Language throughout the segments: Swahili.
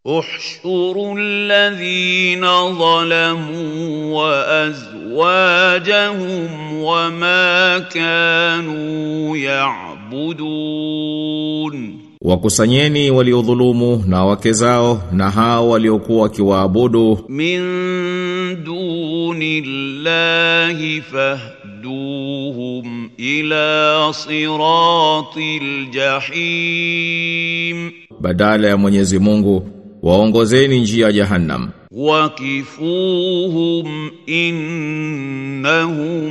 احشروا الذين ظلموا وازواجهم وما كانوا يعبدون Wakusanyeni waliodhulumu na wake zao na hao waliokuwa wakiwaabudu من دون الله فاهدوهم الى صراط الجحيم badala ya Mwenyezi Mungu waongozeni njia ya Jahannam وقفوهم انهم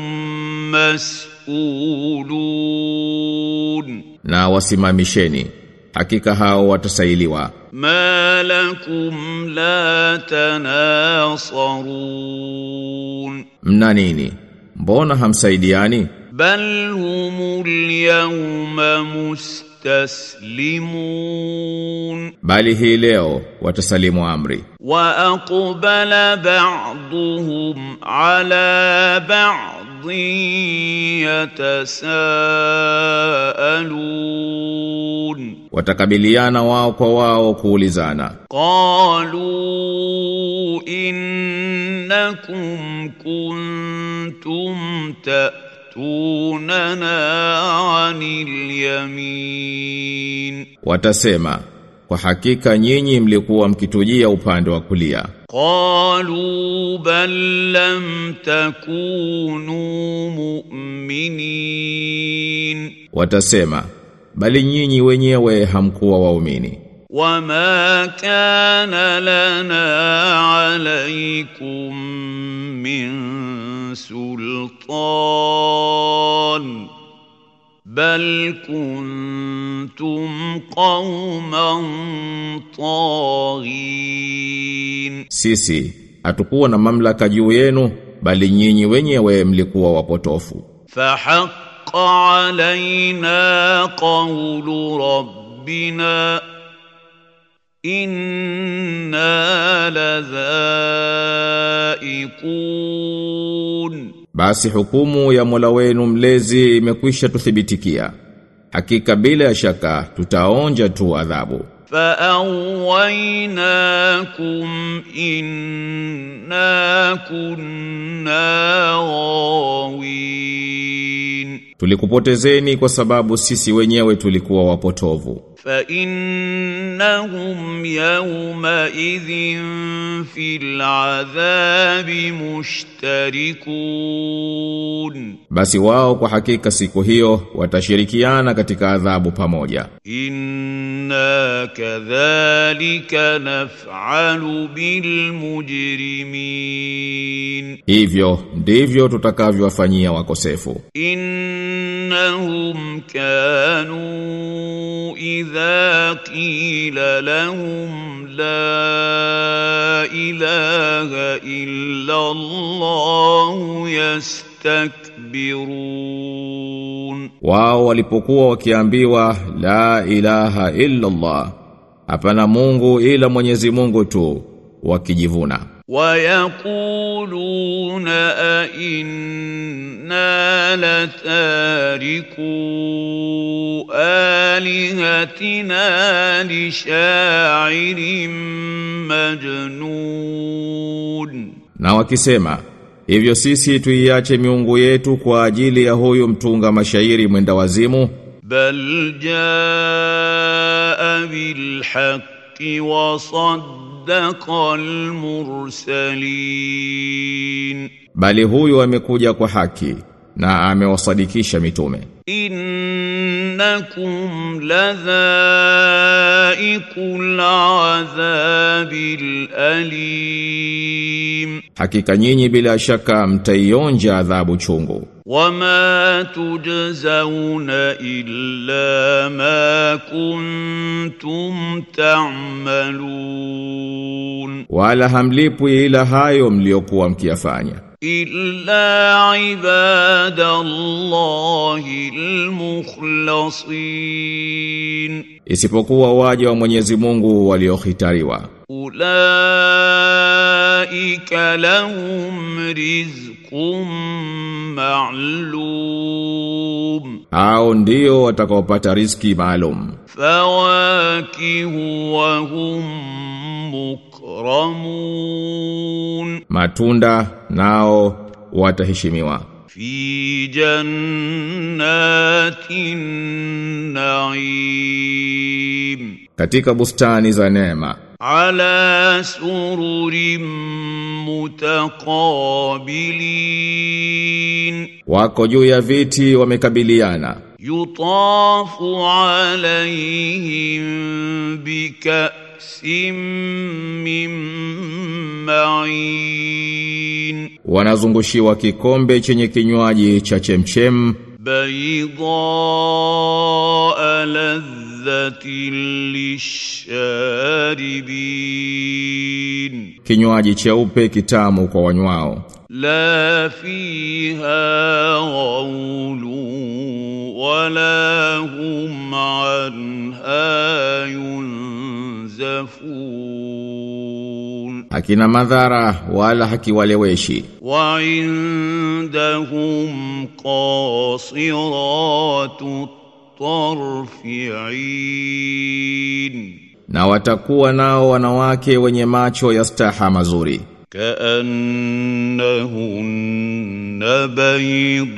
مسئولون na wasimamisheni hakika hao watasailiwa ما لكم لا تناصرون mna nini mbona hamsaidiani بل هم اليوم مستسلمون bali hii leo watasalimu amri واقبل بعضهم على بعض يتساءلون watakabiliana wao kwa wao kuulizana قالوا انكم كنتم تاتوننا عن اليمين watasema kwa hakika nyinyi mlikuwa mkitujia upande wa kulia قالوا بل لم تكونوا مؤمنين watasema bali nyinyi wenyewe hamkuwa waumini وما كان لنا عليكم من سلطان بل كنتم قوما طاغين sisi hatukuwa na mamlaka juu yenu bali nyinyi wenyewe mlikuwa wapotofu فحق علينا قول ربنا إنا لذائقون basi hukumu ya Mola wenu mlezi imekwisha tuthibitikia hakika bila ya shaka tutaonja tu adhabu فأغويناكم إنا كنا غاوين tulikupotezeni kwa sababu sisi wenyewe tulikuwa wapotovu فإنهم يومئذ في العذاب مشتركون basi wao kwa hakika siku hiyo watashirikiana katika adhabu pamoja إنا كذلك نفعل بالمجرمين hivyo ndivyo tutakavyowafanyia wakosefu إنهم كانوا إذا قيل لهم لا إله إلا الله يستكبرون wao walipokuwa wakiambiwa la ilaha illa Allah hapana Mungu ila Mwenyezi Mungu tu wakijivuna ويقولون أئنا لتاركو آلهتنا لشاعر مجنون na wakisema hivyo sisi tuiache miungu yetu kwa ajili ya huyu mtunga mashairi mwenda wazimu بل جاء بالحق وصدق المرسلين bali huyu amekuja kwa haki na amewasadikisha mitume إنكم لذائق العذاب الأليم hakika nyinyi bila shaka mtaionja adhabu chungu وما تجزون إلا ما كنتم تعملون wala hamlipwi ila hayo mliokuwa mkiyafanya إلا عباد الله المخلصين isipokuwa waja wa Mwenyezi Mungu waliohitariwa أولئك لهم رزق معلوم hao ndio watakaopata riziki maalum فواكه وهم مكرمون matunda nao wataheshimiwa في جنات النعيم katika bustani za neema على سرر متقابلين wako juu ya viti wamekabiliana يطاف عليهم بكأس من معين wanazungushiwa kikombe chenye kinywaji cha chemchem بيضاء لذة للشاربين kinywaji cheupe kitamu kwa wanywao لا فيها غول ولا هم عنها ينزفون hakina madhara wala hakiwaleweshi وعندهم قاصرات الطرف عين na watakuwa nao wanawake wenye macho ya staha mazuri كأنهن بيض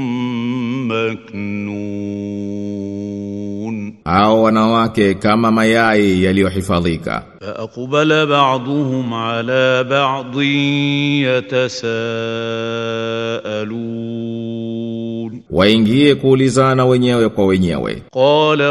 مكنون au wanawake kama mayai yaliyohifadhika فأقبل بعضهم على بعض يتساءلون waingie kuulizana wenyewe kwa wenyewe قال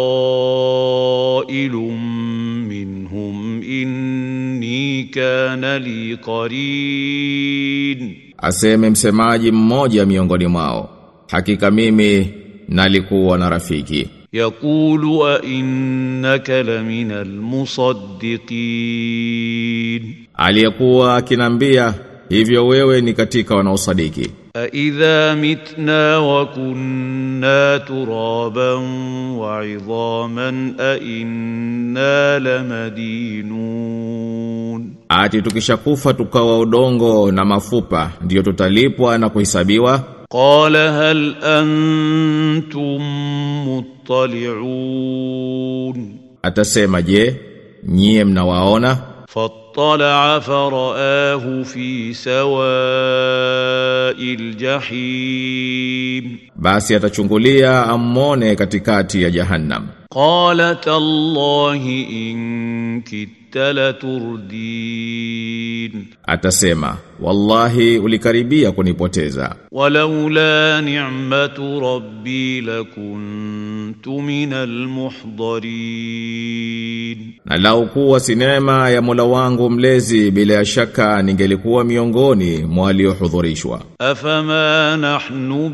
قائل منهم إني كان لي قرين aseme msemaji mmoja miongoni mwao hakika mimi nalikuwa na rafiki يقول أئنك لمن المصدقين aliyekuwa akinambia hivyo wewe ni katika wanaosadiki أإذا متنا وكنا ترابا وعظاما أإنا لمدينون ati tukishakufa tukawa udongo na mafupa ndiyo tutalipwa na kuhesabiwa قال هل أنتم مطلعون atasema je nyie mnawaona فاطلع فرآه في سواء الجحيم basi atachungulia ammone katikati ya jahannam قال تالله إن كدت لتردين atasema wallahi ulikaribia kunipoteza ولولا نعمة ربي لكنت من المحضرين na lau kuwa si neema ya Mola wangu mlezi bila ya shaka ningelikuwa miongoni mwa waliohudhurishwa أفما نحن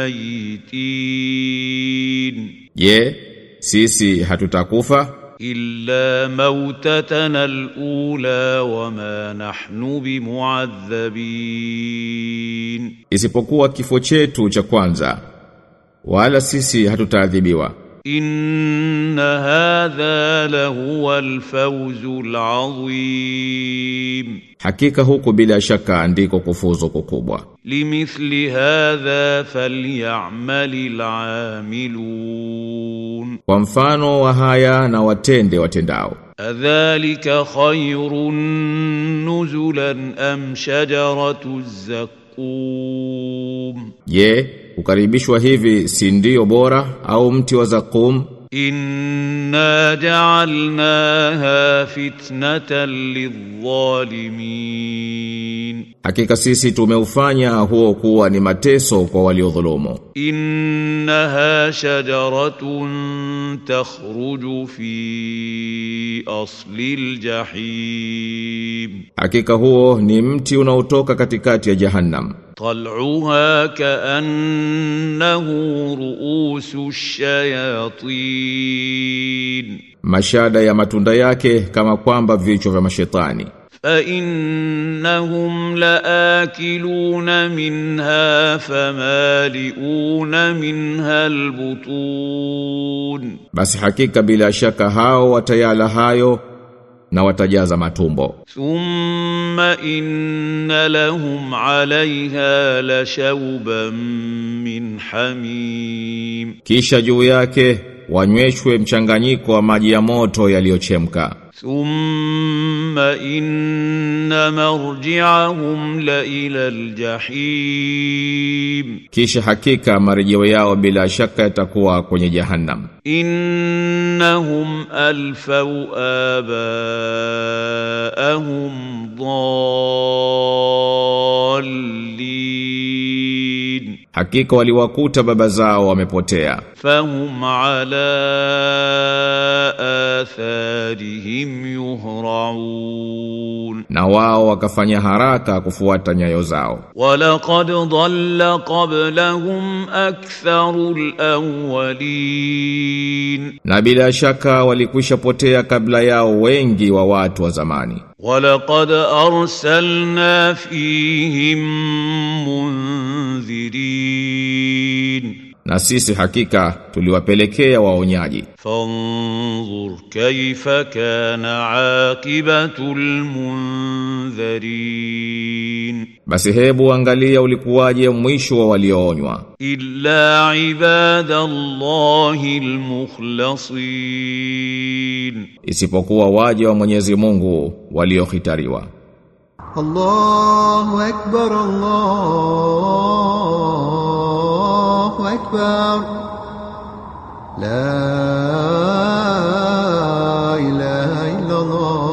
بميتين je sisi hatutakufa إلا موتتنا الأولى وما نحن بمعذبين isipokuwa kifo chetu cha kwanza wala sisi hatutaadhibiwa إن هذا لهو الفوز العظيم hakika huku bila shaka ndiko kufuzu kukubwa لمثل هذا فليعمل العاملون kwa mfano wa haya na watende watendao أذلك خير نزلا أم شجرة الزقوم je kukaribishwa hivi si ndio bora au mti wa zakum إنا جعلناها فتنة للظالمين hakika sisi tumeufanya huo kuwa ni mateso kwa waliodhulumu إنها شجرة تخرج في أصل الجحيم hakika huo ni mti unaotoka katikati ya jahannam طلعها كأنه رؤوس الشياطين mashada ya matunda yake kama kwamba vichwa vya mashetani فإنهم لآكلون منها فمالئون منها البطون basi hakika bila shaka hao watayala hayo na watajaza matumbo ثم إن لهم عليها لشوبا من حميم kisha juu yake wanyweshwe mchanganyiko wa maji ya moto yaliyochemka ثم إن مرجعهم لإلى الجحيم Kisha hakika marejeo yao bila shaka yatakuwa kwenye jahannam. إنهم ألفوا آباءهم ضالين Hakika waliwakuta baba zao wamepotea. فهم على آثارهم يهرعون Na wao wakafanya haraka kufuata nyayo zao. ولقد ضل قبلهم أكثر الأولين Na bila shaka walikwisha potea kabla yao wengi wa watu wa zamani. ولقد أرسلنا فيهم منذرين Na sisi hakika tuliwapelekea waonyaji. فانظر كيف كان عاقبة المنذرين Basi hebu angalia ulikuwaje mwisho wa walioonywa. إلا عباد الله المخلصين Isipokuwa waje wa Mwenyezi Mungu waliohitariwa. الله أكبر الله أكبر لا إله إلا الله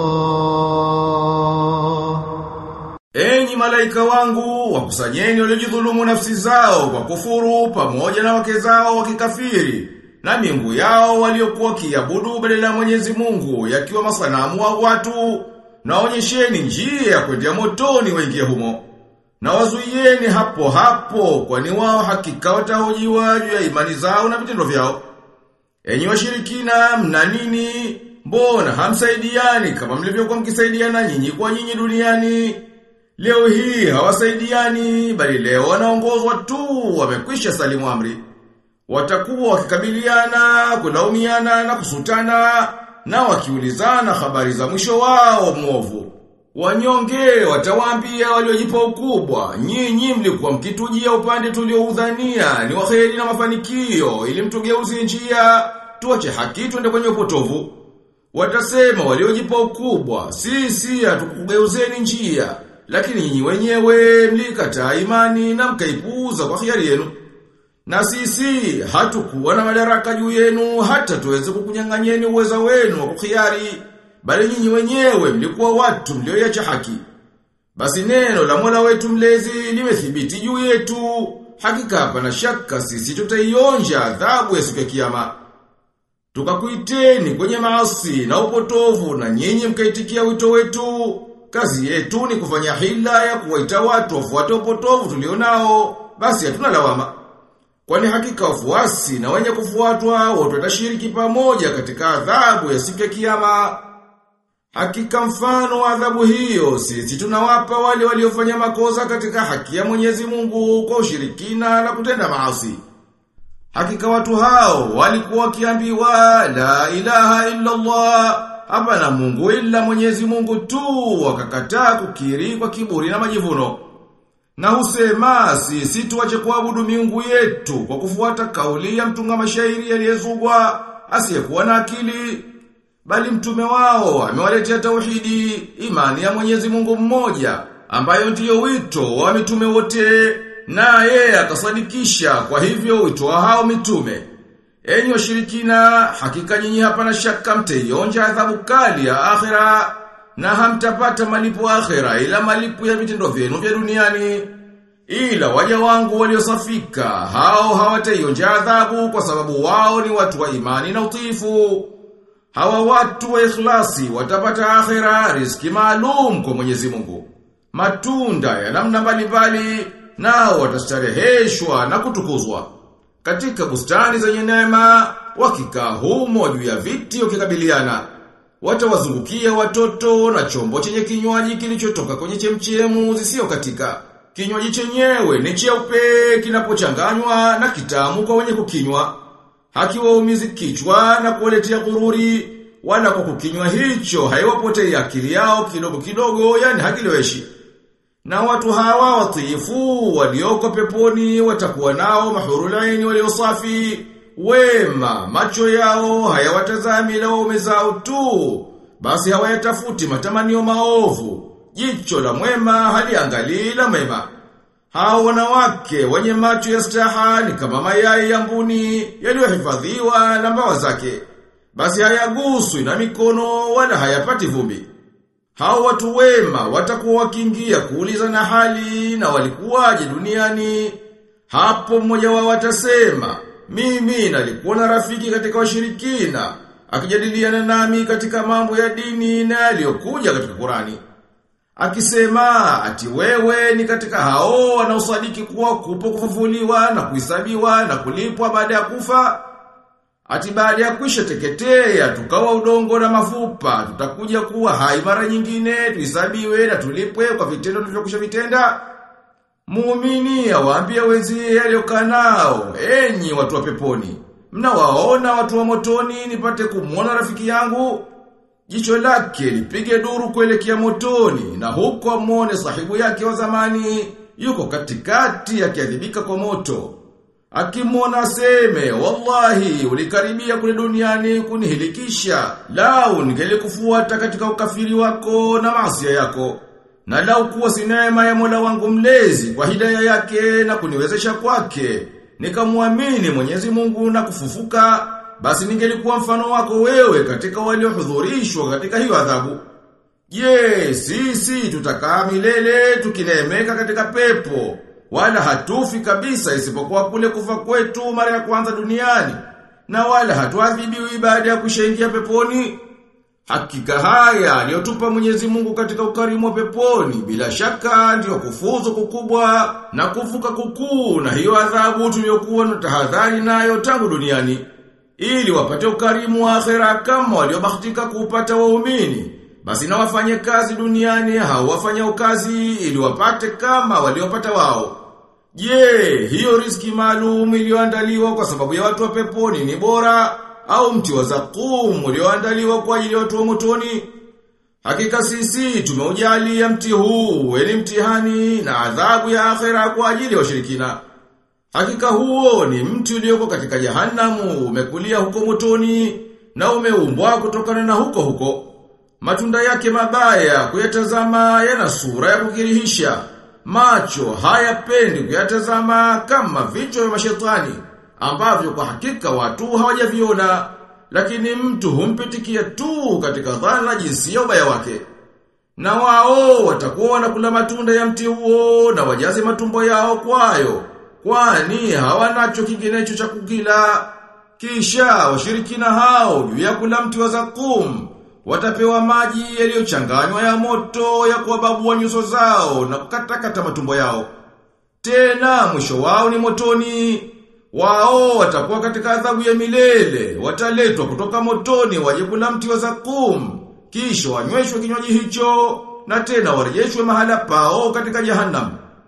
Enyi malaika wangu, wakusanyeni waliojidhulumu nafsi zao kwa kufuru pamoja na wake zao wakikafiri na miungu yao waliokuwa kiabudu badala ya Mwenyezi Mungu yakiwa masanamu wa watu na onyesheni njia ya kwendea motoni waingie humo. Na wazuieni hapo hapo kwani wao hakika watahojiwa juu ya imani zao na vitendo vyao. Enyi washirikina mna nini? Mbona hamsaidiani kama mlivyokuwa mkisaidiana nyinyi kwa nyinyi duniani? Leo hii hawasaidiani bali leo wanaongozwa tu wamekwisha salimu amri. Watakuwa wakikabiliana, kulaumiana na kusutana na wakiulizana habari za mwisho wao mwovu. Wanyonge watawaambia waliojipa ukubwa, nyinyi mlikuwa mkitujia upande tulioudhania ni waheri na mafanikio ili mtugeuzie njia, tuache haki twende kwenye upotovu. Watasema waliojipa ukubwa, sisi hatukugeuzeni njia, lakini nyinyi wenyewe mlikataa imani na mkaipuuza kwa hiari yenu. Na sisi hatukuwa na madaraka juu yenu hata tuweze kukunyang'anyeni uweza wenu wa kuhiari, bali nyinyi wenyewe mlikuwa watu mlioiacha haki. Basi neno la Mola wetu mlezi limethibiti juu yetu, hakika hapana shaka sisi tutaionja adhabu ya siku ya kiyama. Tukakuiteni kwenye maasi na upotovu na nyinyi mkaitikia wito wetu. Kazi yetu ni kufanya hila ya kuwaita watu wafuate upotovu tulionao, basi hatuna lawama. Kwani hakika wafuasi na wenye kufuatwa wote watashiriki pamoja katika adhabu ya siku ya kiyama. Hakika mfano wa adhabu hiyo sisi tunawapa wale waliofanya makosa katika haki ya Mwenyezi Mungu kwa ushirikina na kutenda maasi. Hakika watu hao walikuwa wakiambiwa la ilaha illa Allah hapana Mungu ila Mwenyezi Mungu tu wakakataa kukiri kwa kiburi na majivuno. Na husema sisi tuache kuabudu miungu yetu kwa kufuata kauli ya mtunga mashairi aliyezugwa asiyekuwa na akili bali mtume wao amewaletea tauhidi imani ya Mwenyezi Mungu mmoja ambayo ndiyo wito wa mitume wote na yeye akasadikisha kwa hivyo wito wa hao mitume enyi washirikina hakika nyinyi hapana shaka mtaionja adhabu kali ya akhera na hamtapata malipo akhera ila malipo ya vitendo vyenu vya duniani ila waja wangu waliosafika hao hawataionja adhabu kwa sababu wao ni watu wa imani na utiifu Hawa watu wa ikhlasi watapata akhera riziki maalum kwa Mwenyezi Mungu. Matunda ya namna mbalimbali nao watastareheshwa na kutukuzwa. Katika bustani zenye neema wakikaa humo juu ya viti wakikabiliana. Watawazungukia watoto na chombo chenye kinywaji kilichotoka kwenye chemchemu zisio katika. Kinywaji chenyewe ni cheupe kinapochanganywa na kitamu kwa wenye kukinywa hakiwaumizi kichwa na kuwaletea gururi wala kwa kukinywa hicho haiwapotei akili yao kidogo kidogo yani hakileweshi na watu hawa watiifu walioko peponi watakuwa nao mahurulaini waliosafi wema macho yao hayawatazami la waume zao tu basi hawayatafuti matamanio maovu. Jicho la mwema haliangalii la mema. Hao wanawake wenye macho ya staha ni kama mayai ya mbuni yaliyohifadhiwa na mbawa zake. Basi hayaguswi na mikono wala hayapati vumbi. Hao watu wema watakuwa wakiingia kuuliza na hali na walikuwaje duniani. Hapo mmoja wao atasema, mimi nalikuwa na rafiki katika washirikina, akijadiliana nami katika mambo ya dini na yaliyokuja katika Qurani. Akisema ati wewe ni katika hao wanaosadiki kuwa kupo kufufuliwa na kuhesabiwa na kulipwa baada ya kufa. Ati baada ya kuisha teketea tukawa udongo na mafupa, tutakuja kuwa hai mara nyingine, tuhesabiwe na tulipwe kwa vitendo tulivyokwisha vitenda. Muumini awaambie wenzie aliyokaa nao, enyi watu wa peponi. Mnawaona watu wa motoni nipate kumwona rafiki yangu? Jicho lake lipige duru kuelekea motoni na huko amwone sahibu yake wa zamani yuko katikati akiadhibika kwa moto. Akimwona aseme, wallahi ulikaribia kule duniani kunihilikisha, lau ningelikufuata katika ukafiri wako na maasi yako. Na lau kuwa si neema ya Mola wangu mlezi kwa hidaya yake na kuniwezesha kwake, nikamwamini Mwenyezi Mungu na kufufuka, basi ningelikuwa mfano wako wewe katika waliohudhurishwa katika hiyo adhabu. Je, sisi tutakaa milele tukineemeka katika pepo, wala hatufi kabisa isipokuwa kule kufa kwetu mara ya kwanza duniani, na wala hatuadhibiwi baada ya kushaingia peponi. Hakika haya aliyotupa Mwenyezi Mungu katika ukarimu wa peponi bila shaka ndiyo kufuzu kukubwa na kuvuka kukuu na hiyo adhabu tuliyokuwa na tahadhari nayo tangu duniani ili wapate ukarimu wa akhera kama waliobahatika kuupata waumini basi na wafanye kazi duniani hao wafanya kazi ili wapate kama waliopata wao Je, hiyo riski maalum iliyoandaliwa kwa sababu ya watu wa peponi ni bora au mti wa zakum ulioandaliwa kwa ajili ya watu wa motoni? Hakika sisi tumeujalia mti huu ni mtihani na adhabu ya akhera kwa ajili ya washirikina. Hakika huo ni mti ulioko katika jahanamu umekulia huko motoni na umeumbwa kutokana na huko huko. Matunda yake mabaya kuyatazama yana sura ya kukirihisha. Macho hayapendi kuyatazama kama vichwa vya mashetani ambavyo kwa hakika watu hawajaviona lakini mtu humpitikia tu katika dhana jinsi ya ubaya wake. Na wao watakuwa wanakula matunda ya mti huo na wajaze matumbo yao kwayo, kwani hawanacho kinginecho cha kukila. Kisha washirikina hao juu ya kula mti wa zakum watapewa maji yaliyochanganywa ya moto ya kuwababua nyuso zao na kukatakata matumbo yao. Tena mwisho wao ni motoni. Wao watakuwa katika adhabu ya milele, wataletwa kutoka motoni waje kula mti wa zakum, kisha wanyweshwe kinywaji hicho na tena warejeshwe mahala pao katika jahannam.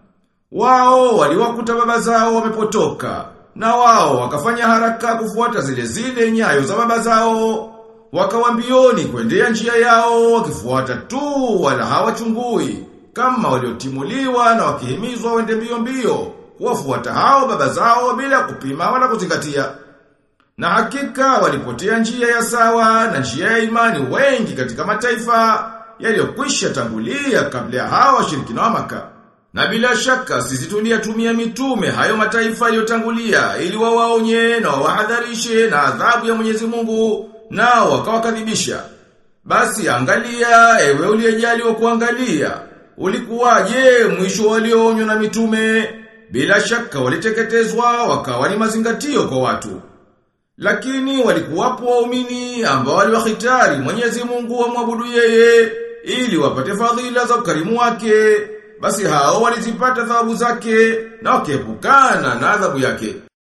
Wao waliwakuta baba zao wamepotoka, na wao wakafanya haraka kufuata zile zile nyayo za baba zao. Wakawambioni kuendea njia yao wakifuata tu wala hawachungui kama waliotimuliwa na wakihimizwa wende mbio mbio kuwafuata hao baba zao bila kupima wala kuzingatia. Na hakika walipotea njia ya sawa na njia ya imani wengi katika mataifa yaliyokwisha tangulia kabla ya hao washirikina wa Maka. Na bila shaka sisi tuliyatumia mitume hayo mataifa yaliyotangulia ili wawaonye na wawahadharishe na adhabu ya Mwenyezi Mungu nao wakawakadhibisha. Basi angalia ewe uliyejaliwa kuangalia ulikuwaje mwisho walioonywa na mitume bila shaka waliteketezwa wakawa ni mazingatio kwa watu. Lakini walikuwapo waumini ambao waliwahitari Mwenyezi Mungu wamwabudu yeye ili wapate fadhila za ukarimu wake. Basi hao walizipata thawabu zake na wakiepukana na adhabu yake.